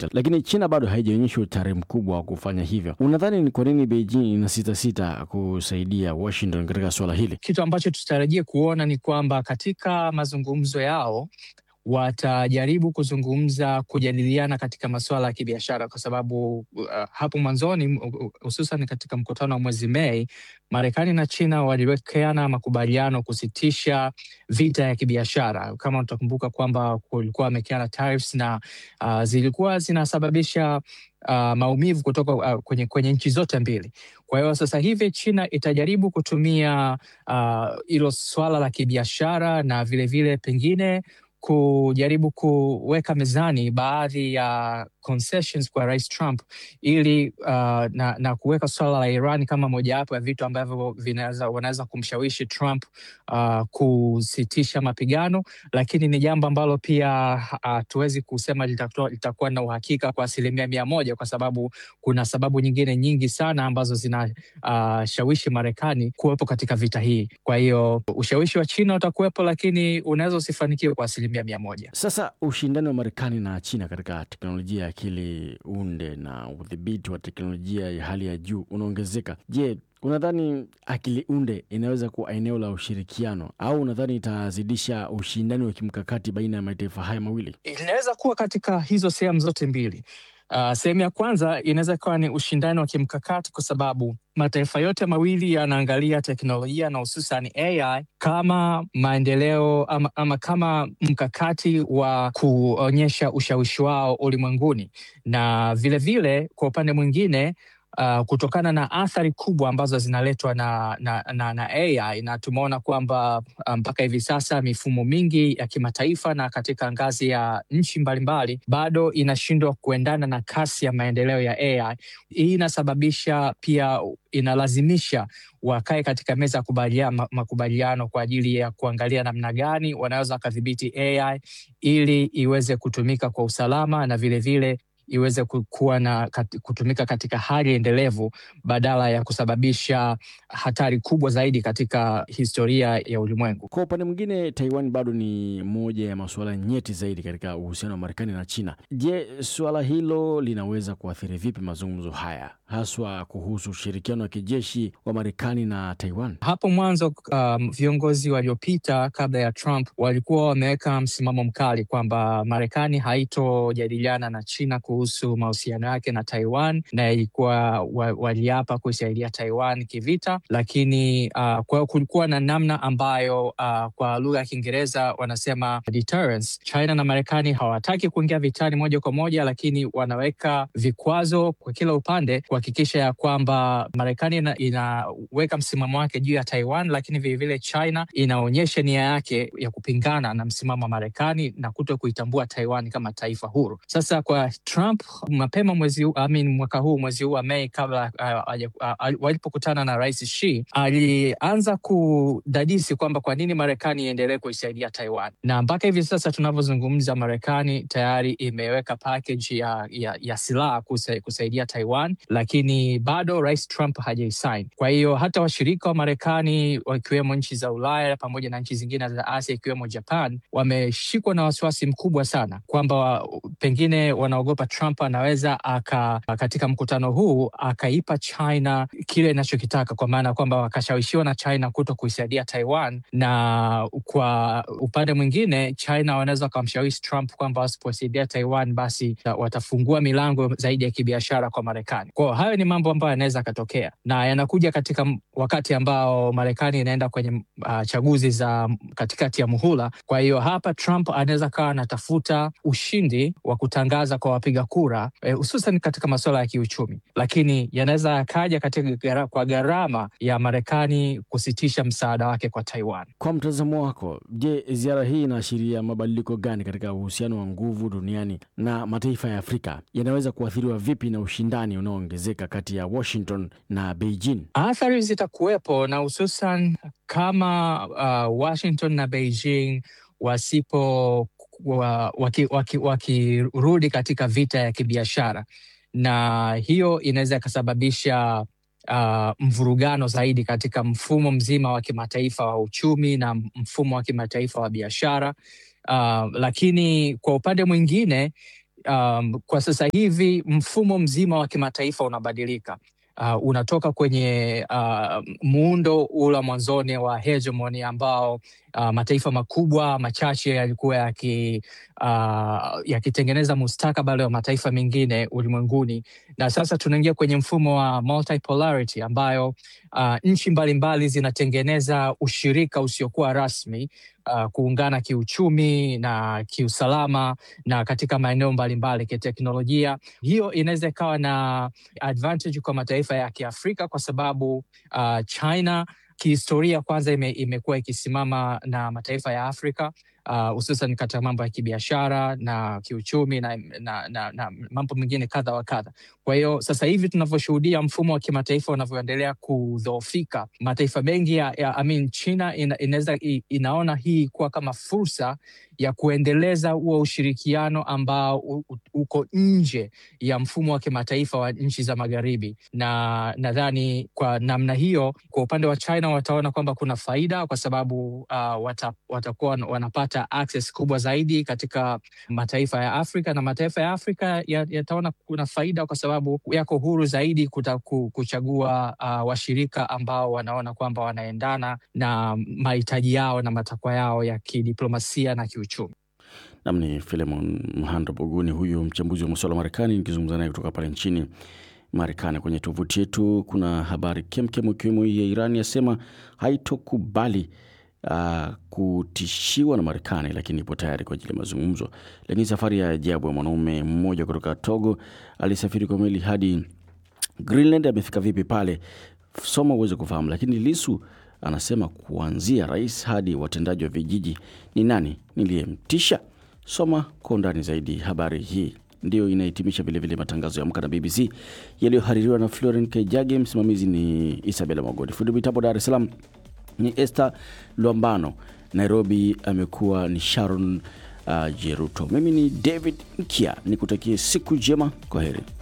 sita, lakini China bado haijaonyesha utayari mkubwa wa kufanya hivyo. Unadhani ni kwa nini Beijing ina sita sita kusaidia Washington katika suala hili? Kitu ambacho tutarajia kuona ni kwamba katika mazungumzo yao watajaribu kuzungumza kujadiliana katika masuala ya kibiashara kwa sababu uh, hapo mwanzoni hususan katika mkutano wa mwezi Mei, Marekani na China waliwekeana makubaliano kusitisha vita ya kibiashara. Kama utakumbuka kwamba kulikuwa wamewekeana tariffs na uh, zilikuwa zinasababisha uh, maumivu kutoka uh, kwenye, kwenye nchi zote mbili. Kwa hiyo sasa hivi China itajaribu kutumia hilo uh, swala la kibiashara na vilevile vile pengine kujaribu kuweka mezani baadhi ya concessions kwa Rais Trump ili uh, na, na kuweka swala la Iran kama mojawapo ya vitu ambavyo vinaweza wanaweza kumshawishi Trump uh, kusitisha mapigano, lakini ni jambo ambalo pia hatuwezi uh, kusema litakuwa na uhakika kwa asilimia mia moja kwa sababu kuna sababu nyingine nyingi sana ambazo zinashawishi uh, Marekani kuwepo katika vita hii. Kwa hiyo ushawishi wa China utakuwepo, lakini unaweza usifanikiwe kwa asilimia mia moja. Sasa ushindani wa Marekani na China katika teknolojia ya akili unde na udhibiti wa teknolojia ya hali ya juu unaongezeka. Je, unadhani akili unde inaweza kuwa eneo la ushirikiano au unadhani itazidisha ushindani wa kimkakati baina ya mataifa haya mawili? Inaweza kuwa katika hizo sehemu zote mbili. Uh, sehemu ya kwanza inaweza kuwa ni ushindani wa kimkakati kwa sababu mataifa yote mawili yanaangalia teknolojia na hususan AI kama maendeleo ama, ama kama mkakati wa kuonyesha ushawishi wao ulimwenguni, na vilevile vile, kwa upande mwingine Uh, kutokana na athari kubwa ambazo zinaletwa na, na, na, na AI na tumeona kwamba mpaka um, hivi sasa mifumo mingi ya kimataifa na katika ngazi ya nchi mbalimbali bado inashindwa kuendana na kasi ya maendeleo ya AI. Hii inasababisha pia, inalazimisha wakae katika meza ya kubalia, makubaliano kwa ajili ya kuangalia namna gani wanaweza wakadhibiti AI ili iweze kutumika kwa usalama na vilevile vile, iweze kuwa na kutumika katika hali endelevu badala ya kusababisha hatari kubwa zaidi katika historia ya ulimwengu. Kwa upande mwingine, Taiwan bado ni moja ya masuala nyeti zaidi katika uhusiano wa Marekani na China. Je, suala hilo linaweza kuathiri vipi mazungumzo haya, haswa kuhusu ushirikiano wa kijeshi wa Marekani na Taiwan? Hapo mwanzo, um, viongozi waliopita kabla ya Trump walikuwa wameweka msimamo mkali kwamba Marekani haitojadiliana na China kuhusu mahusiano yake na Taiwan na ilikuwa waliapa kuisaidia Taiwan kivita, lakini uh, kwa kulikuwa na namna ambayo uh, kwa lugha ya Kiingereza wanasema deterrence. China na Marekani hawataki kuingia vitani moja kwa moja, lakini wanaweka vikwazo kwa kila upande kuhakikisha ya kwamba Marekani ina, inaweka msimamo wake juu ya Taiwan, lakini vilevile China inaonyesha nia yake ya kupingana na msimamo wa Marekani na kuto kuitambua Taiwan kama taifa huru. Sasa kwa Trump mapema mwezi huu, I mean, mwaka huu mwezi huu wa Mei kabla uh, uh, uh, walipokutana na Rais Xi alianza kudadisi kwamba kwa nini Marekani iendelee kuisaidia Taiwan, na mpaka hivi sasa tunavyozungumza, Marekani tayari imeweka package ya, ya, ya silaha kusa, kusaidia Taiwan, lakini bado Rais Trump hajaisign. Kwa hiyo hata washirika wa Marekani wakiwemo nchi za Ulaya pamoja na nchi zingine za Asia ikiwemo Japan wameshikwa na wasiwasi mkubwa sana kwamba pengine wanaogopa Trump anaweza aka katika mkutano huu akaipa China kile inachokitaka, kwa maana kwamba wakashawishiwa na China kuto kuisaidia Taiwan, na kwa upande mwingine China wanaweza wakamshawishi Trump kwamba wasiposaidia Taiwan basi watafungua milango zaidi ya kibiashara kwa Marekani. Kwao hayo ni mambo ambayo yanaweza akatokea na yanakuja katika wakati ambao Marekani inaenda kwenye uh, chaguzi za katikati ya muhula. Kwa hiyo hapa Trump anaweza kawa anatafuta ushindi wa kutangaza kwa wapiga kura hususan eh, katika masuala ya kiuchumi, lakini yanaweza yakaja katika gara, kwa gharama ya Marekani kusitisha msaada wake kwa Taiwan. Kwa mtazamo wako, je, ziara hii inaashiria mabadiliko gani katika uhusiano wa nguvu duniani na mataifa ya Afrika? Yanaweza kuathiriwa vipi na ushindani unaoongezeka kati ya Washington na Beijing? Athari zitakuwepo na hususan kama uh, Washington na Beijing wasipo wakirudi waki, waki, waki katika vita ya kibiashara, na hiyo inaweza ikasababisha uh, mvurugano zaidi katika mfumo mzima wa kimataifa wa uchumi na mfumo wa kimataifa wa biashara uh, lakini kwa upande mwingine um, kwa sasa hivi mfumo mzima wa kimataifa unabadilika. Uh, unatoka kwenye uh, muundo ule wa mwanzoni wa hegemony ambao uh, mataifa makubwa machache yalikuwa yaki, uh, yakitengeneza mustakabali wa mataifa mengine ulimwenguni, na sasa tunaingia kwenye mfumo wa multipolarity ambayo uh, nchi mbalimbali zinatengeneza ushirika usiokuwa rasmi uh, kuungana kiuchumi na kiusalama na katika maeneo mbalimbali kiteknolojia. Hiyo inaweza ikawa na advantage kwa mataifa ya Kiafrika kwa sababu uh, China kihistoria kwanza ime, imekuwa ikisimama na mataifa ya Afrika hususan uh, katika mambo ya kibiashara na kiuchumi na, na, na, na mambo mengine kadha wa kadha. Kwa hiyo sasa hivi tunavyoshuhudia mfumo wa kimataifa unavyoendelea kudhoofika, mataifa mengi ya, ya I mean, China ina, inaweza inaona hii kuwa kama fursa ya kuendeleza huo ushirikiano ambao u, u, uko nje ya mfumo wa kimataifa wa nchi za magharibi, na nadhani kwa namna hiyo, kwa upande wa China wataona kwamba kuna faida kwa sababu uh, wata, watakuwa wanapata access kubwa zaidi katika mataifa ya Afrika na mataifa ya Afrika yataona ya kuna faida kwa sababu yako huru zaidi kuta, kuchagua uh, washirika ambao wanaona kwamba wanaendana na mahitaji yao na matakwa yao ya kidiplomasia na kiuchumi. Nam ni Filemon Mhando Boguni, huyu mchambuzi wa masuala wa Marekani, nikizungumza naye kutoka pale nchini Marekani. Kwenye tovuti yetu kuna habari kemkem, ikiwemo hii ya Iran yasema haitokubali uh, kutishiwa na Marekani, lakini ipo tayari kwa ajili ya mazungumzo. Lakini safari ya ajabu ya mwanaume mmoja kutoka Togo alisafiri kwa meli hadi Greenland amefika vipi pale? Soma uweze kufahamu. Lakini Lisu anasema kuanzia rais hadi watendaji wa vijiji, ni nani niliyemtisha? Soma kwa undani zaidi habari hii. Ndiyo inahitimisha vilevile matangazo ya Amka na BBC yaliyohaririwa na Floren Kejage. Msimamizi ni Isabela Magodi, fundi mitambo Dar es Salaam ni Esther Lwambano, Nairobi amekuwa ni Sharon uh, Jeruto. Mimi ni David Nkia, nikutakie siku njema. Kwa heri.